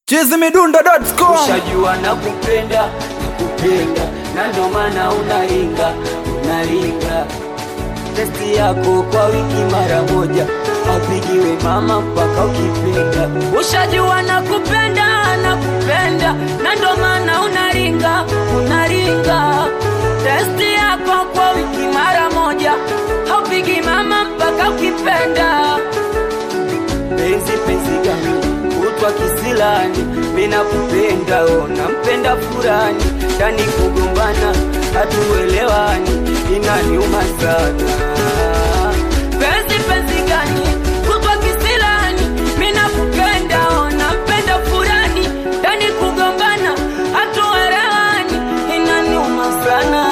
chizimidundo.com Ushajua na kupenda na kupenda, na ndo maana unaringa unaringa. Testi yako kwa wiki mara moja, apigiwe mama mpaka ukipenda. Ushajua na kupenda na kupenda, na ndo maana unaringa unaringa. Testi yako kwa wiki mara moja, haupigi mama mpaka ukipenda penzi penzi gani kutwa kisilani, mina kupenda ona mpenda furani, ndani kugombana hatuelewani, inaniuma sana. Penzi penzi gani kutwa kisilani, mina kupenda ona mpenda furani, ndani kugombana hatuelewani, inaniuma sana.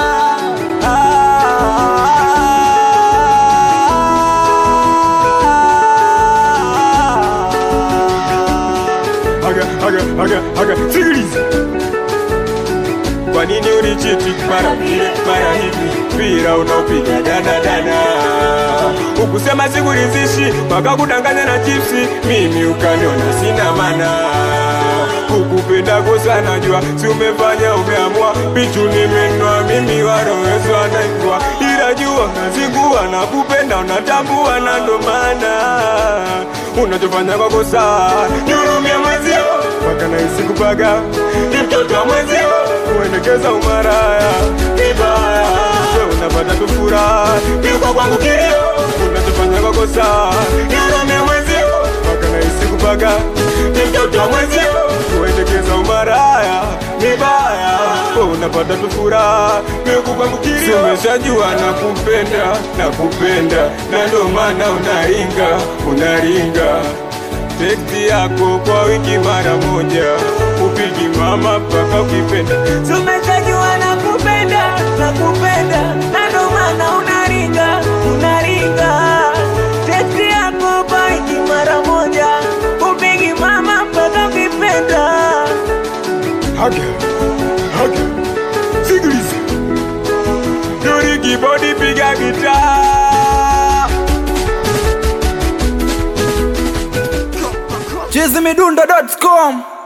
Aga, aga, aga, aga, sikiliza. Kwa nini unichiti mara vile mara hivi, mpira unaopiga dana dana, ukusema sikuridhishi, mpaka kudanganya na chipsi, mimi ukaniona sina mana kukupenda kosa najua, si umefanya umeamua, pichu nimenua mimi warowezwa naingwa, ila jua nazingua na kupenda unatambua, na ndo maana unachofanya kwa kosa nihurumia mwezio, mpaka nahisi kupaga ni mtoto wa mwezio, kuendekeza umaraya vibaya, we unapata tu furaha, ni kwa kwangu kilio, unachofanya kwa kosa nihurumia mwezio, mpaka nahisi kupaga ni mtoto wa mwezio, kuendekeza umaraya vibaya, we unapata tu furaha, ni kwa kwangu kilio, umeshajua na kupenda na kupenda, na ndo maana unaringa unaringa teksti yako kwa wiki mara moja, upigi mama mpaka ukipenda. Tumeshajua na kupenda na kupenda, na ndo maana unaringa unaringa. Teksti yako baiki mara moja, upigi mama mpaka ukipenda. Haga, haga, sikiliza, Dori kibodi piga gitaa chizimidundo.com